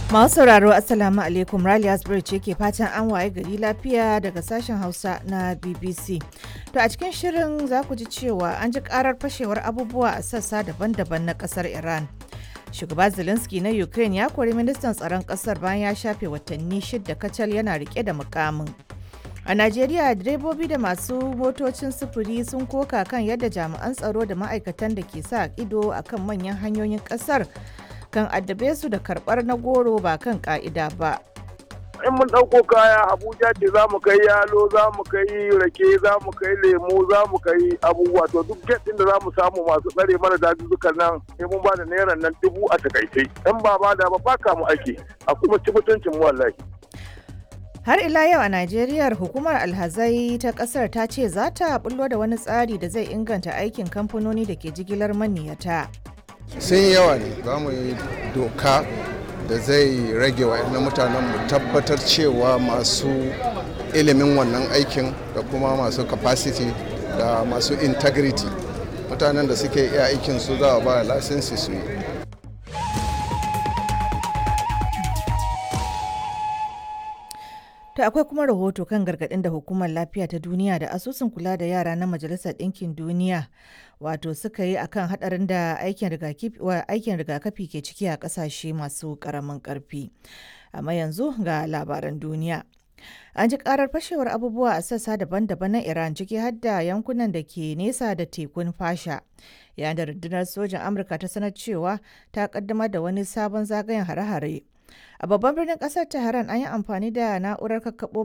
Masu sauraro Assalamu alaikum Rally Asbury ce ke fatan an waye gari lafiya daga sashen Hausa na BBC. To a cikin shirin za ku ji cewa an ji karar fashewar abubuwa a sassa daban-daban na kasar Iran. Shugaba Zelensky na Ukraine ya kori ministan tsaron kasar bayan ya shafe watanni shidda kacal yana rike da mukamin. A Najeriya direbobi da masu motocin sufuri sun koka kan yadda jami'an tsaro da ma'aikatan da ke sa ido akan manyan hanyoyin kasar kan addabe su da karbar na goro ba kan ka'ida ba. in mun ɗauko kaya abuja ce za mu kai yalo za mu kai rake za mu kai lemu za mu kai abubuwa to duk get da za mu samu masu tsare mana dazuzzukan nan sai mun ba da naira nan dubu a takaice in ba ba da ba baka mu ake a kuma ci mutuncin mu wallahi Har ila yau a Najeriya hukumar alhazai ta kasar ta ce za ta bullo da wani tsari da zai inganta aikin kamfanoni da ke jigilar maniyata. sun yawa ne za mu yi doka da zai rage wa mutanen mu tabbatar cewa masu ilimin wannan aikin da kuma masu capacity da masu integrity mutanen da suke iya aikin su za a ba lasinsi su yi To akwai kuma rahoto kan gargaɗin da hukumar lafiya ta duniya da asusun kula da yara na majalisar ɗinkin duniya wato suka yi akan haɗarin da aikin rigakafi ke ciki a ƙasashe masu ƙaramin ƙarfi. Amma yanzu ga labaran duniya. An ji karar fashewar abubuwa a sassa daban-daban na Iran ciki har da yankunan da ke nesa da tekun fasha. Yayin da rundunar sojan Amurka ta sanar cewa ta kaddamar da wani sabon zagayen hare-hare. A babban birnin kasar Tehran an yi amfani da na'urar kakkaɓo